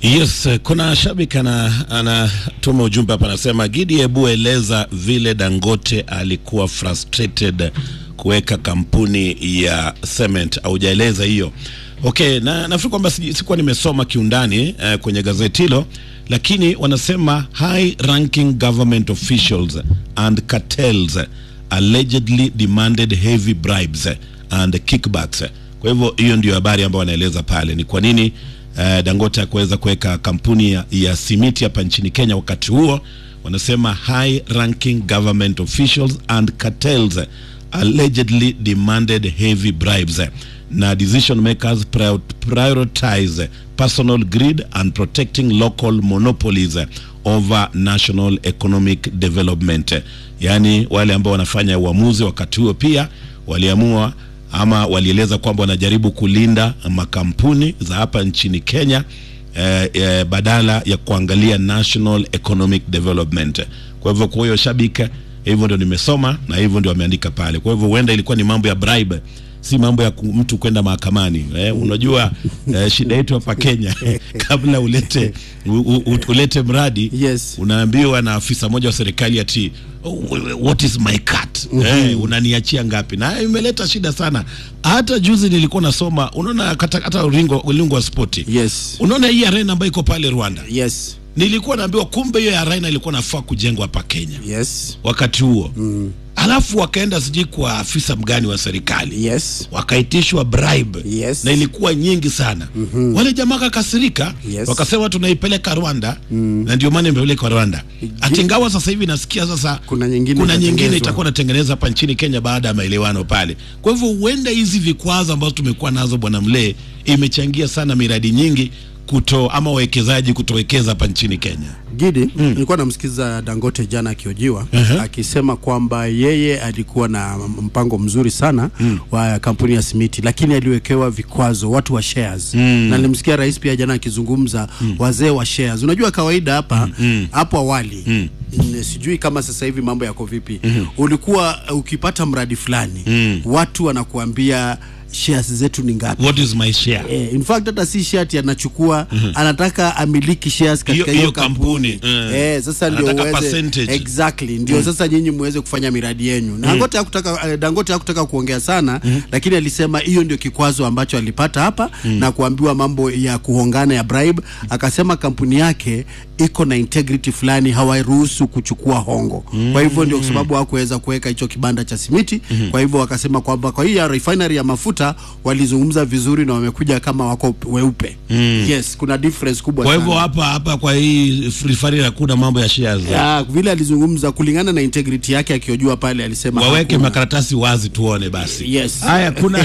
Yes, kuna shabiki ana anatuma ujumbe hapa, anasema Gidi, hebu eleza vile Dangote alikuwa frustrated kuweka kampuni ya cement. Haujaeleza hiyo. Okay, na nafikiri kwamba si- sikuwa nimesoma kiundani eh, kwenye gazeti hilo, lakini wanasema high ranking government officials and cartels allegedly demanded heavy bribes and kickbacks. Kwa hivyo hiyo ndio habari ambayo wanaeleza pale, ni kwa nini eh, Dangote akuweza kuweka kampuni ya, ya simiti hapa nchini Kenya wakati huo. Wanasema high ranking government officials and cartels allegedly demanded heavy bribes na decision makers prior- prioritize personal greed and protecting local monopolies over national economic development. Yaani wale ambao wanafanya uamuzi wakati huo pia waliamua ama walieleza kwamba wanajaribu kulinda makampuni za hapa nchini Kenya eh, eh, badala ya kuangalia national economic development. Kwa hivyo kwa hiyo shabika, hivyo ndio nimesoma na hivyo ndio wameandika pale. Kwa hivyo huenda ilikuwa ni mambo ya bribe, si mambo ya ku- mtu kwenda mahakamani. Eh, unajua eh, shida yetu hapa Kenya kabla ulete u, u, ulete mradi Yes. unaambiwa na afisa mmoja wa serikali ati "Oh, what is my cut eh, unaniachia ngapi? Na imeleta shida sana. Hata juzi nilikuwa nasoma, unaona hata hata ulingo ulingo wa spoti Yes. unaona hii arena ambayo iko pale Rwanda, Yes. nilikuwa naambiwa kumbe hiyo arena ilikuwa nafaa kujengwa hapa Kenya Yes. wakati huo mm. Alafu wakaenda sijui kwa afisa mgani wa serikali Yes. wakaitishwa bribe Yes. na ilikuwa nyingi sana mm-hmm. Wale jamaa kakasirika Yes. wakasema tunaipeleka Rwanda mm. na ndio maana imepeleka Rwanda. Atingawa sasa hivi nasikia sasa Kuna nyingine kuna nyingine itatengenezwa. itakuwa natengeneza hapa nchini Kenya baada ya maelewano pale. Kwa hivyo huenda hizi vikwazo ambazo tumekuwa nazo bwana Mlee imechangia sana miradi nyingi kuto ama wawekezaji kutowekeza hapa nchini Kenya. Gidi, nilikuwa namsikiza Dangote jana akiojiwa akisema kwamba yeye alikuwa na mpango mzuri sana wa kampuni ya simiti, lakini aliwekewa vikwazo watu wa shares na nilimsikia rais pia jana akizungumza wazee wa shares. Unajua kawaida hapa hapo awali mm, sijui kama sasa hivi mambo yako vipi. Ulikuwa ukipata mradi fulani watu wanakuambia shares zetu ni ngapi? What is my share? Eh, in fact hata si shati anachukua anataka amiliki shares katika Hiyo- hiyo hiyo kampuni, kampuni, mm. eh, sasa ndio Anataka uweze percentage. exactly ndio sasa nyinyi muweze kufanya miradi yenu. Na Dangote hakutaka eh, Dangote hakutaka kuongea sana lakini alisema hiyo ndio kikwazo ambacho alipata hapa na kuambiwa mambo ya kuhongana ya bribe. Akasema kampuni yake iko na integrity fulani, hawairuhusu kuchukua hongo. Kwa hivyo ndio kwa sababu hakuweza kuweka hicho kibanda cha simiti. Kwa hivyo wakasema kwamba kwa hii ya refinery ya mafuta walizungumza vizuri na wamekuja kama wako weupe. Yes, kuna difference kubwa Kwa sana. hivyo hapa hapa kwa hii refinery hakuna mambo ya shares. Ya, vile alizungumza kulingana na integrity yake akiojua pale alisema waweke hakuna. makaratasi wazi tuone basi. Yes. Haya, kuna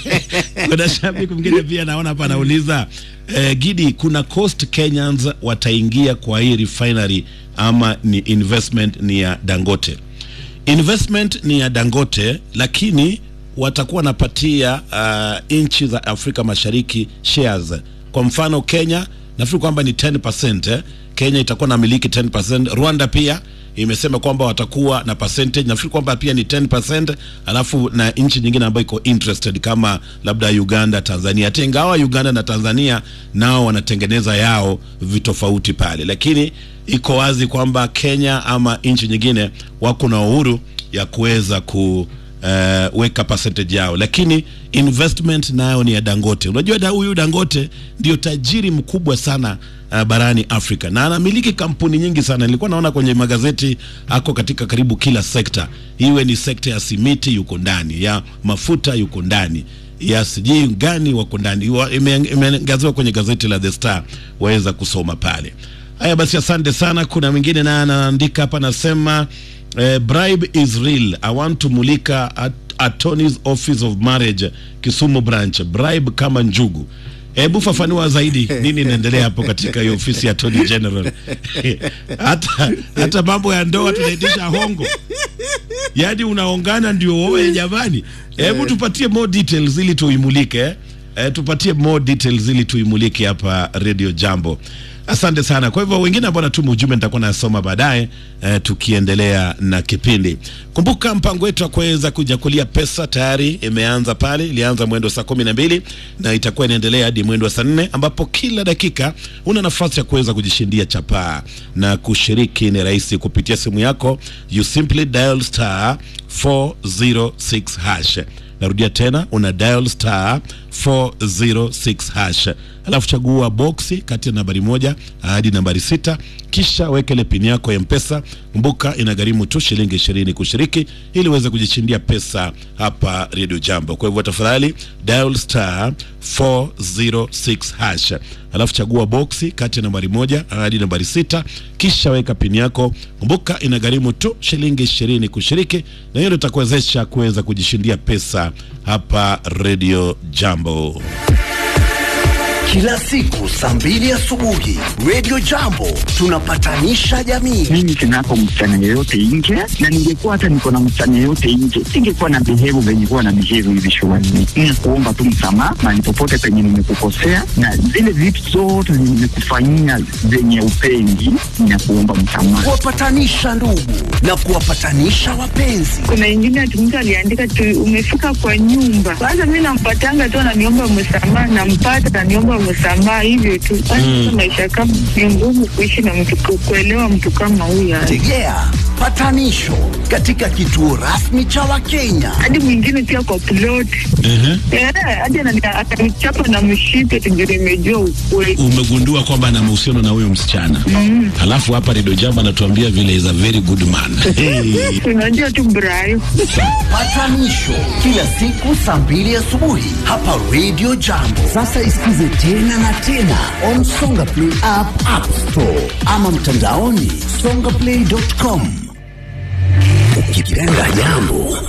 kuna shabiki mwingine pia naona hapa anauliza eh, Gidi, kuna coast Kenyans wataingia kwa hii refinery ama ni investment ni ya Dangote? Investment ni ya Dangote, lakini watakuwa wanapatia uh, nchi za Afrika Mashariki shares. Kwa mfano Kenya nafikiri kwamba ni 10%, eh. Kenya itakuwa na miliki 10%, Rwanda pia imesema kwamba watakuwa na percentage nafikiri kwamba pia ni 10% alafu na nchi nyingine ambayo iko interested kama labda Uganda, Tanzania. Hata ingawa Uganda na Tanzania nao wanatengeneza yao vitofauti pale, lakini iko wazi kwamba Kenya ama nchi nyingine wako na uhuru ya kuweza ku uh, weka percentage yao, lakini investment nayo ni ya Dangote. Unajua da huyu Dangote ndio tajiri mkubwa sana uh, barani Afrika na anamiliki kampuni nyingi sana. Nilikuwa naona kwenye magazeti ako katika karibu kila sekta, iwe ni sekta ya simiti yuko ndani, ya mafuta yuko ndani ya sijui gani wako ndani, Wa- ime- imeangaziwa kwenye gazeti la The Star, waweza kusoma pale. Haya basi, asante sana. Kuna mwingine naye anaandika hapa, anasema eh, bribe is real. I want to mulika at attorney's office of marriage Kisumu branch, bribe kama njugu. Hebu fafanua zaidi nini inaendelea hapo katika hiyo ofisi ya Attorney General. hata hata mambo ya ndoa tunaitisha hongo, yaani unaongana ndio wewe jamani. Hebu tupatie more details ili tuimulike eh? Eh, tupatie more details ili tuimulike hapa Radio Jambo. Asante sana. Kwa hivyo wengine ambao natuma ujumbe nitakuwa nasoma baadaye eh, tukiendelea na kipindi. Kumbuka mpango wetu wa kuweza kujakulia pesa tayari imeanza pale, ilianza mwendo saa kumi na mbili na itakuwa inaendelea hadi mwendo wa saa nne ambapo kila dakika una nafasi ya kuweza kujishindia chapaa na kushiriki. Ni rahisi kupitia simu yako, you simply dial star 406 hash Narudia tena, una dial star 406 hash, alafu chagua boksi kati ya nambari moja hadi nambari sita, kisha weke ile pini yako ya Mpesa. Kumbuka inagharimu tu shilingi ishirini kushiriki ili uweze kujishindia pesa hapa Radio Jambo. Kwa hivyo tafadhali dial star 406 hash, alafu chagua boksi kati ya nambari moja hadi nambari sita, kisha weka pini yako. Kumbuka inagharimu tu shilingi ishirini kushiriki, na hiyo ndio itakuwezesha kuweza kujishindia pesa hapa Radio Jambo. Kila siku saa mbili asubuhi Radio Jambo tunapatanisha jamii. mimi sinako msichana yeyote nje, na ningekuwa hata niko na msichana yeyote nje, singekuwa na behave venye kuwa na behave hivi shuleni. Ni kuomba tu msamaha mahali popote penye nimekukosea, na zile vitu zote zenye nimekufanyia zenye upendi, na kuomba msamaha. Kuwapatanisha ndugu na kuwapatanisha wapenzi. kuna ingine ati mtu aliandika tu umefika kwa nyumba. Kwanza mi nampatanga tu ananiomba msamaha, nampata ananiomba msamaha, hivyo tu. Kwanza maisha kama ni ngumu kuishi na mtu, ku- kuelewa mtu kama huyo. Tegea patanisho katika kituo rasmi cha Wakenya. Hadi mwingine pia kwa plot Eh, hadi anani- atanichapa na mshipe tujue imejua ukweli. Umegundua kwamba ana mahusiano na huyo msichana mm. Alafu hapa Radio Jambo anatuambia vile is a very good man hey. Unajua tu Brayo. Patanisho kila siku saa mbili asubuhi hapa Radio Jambo. Sasa isikize tena na tena on Songa Play app, App Store ama mtandaoni songaplay.com. Ukipenda jambo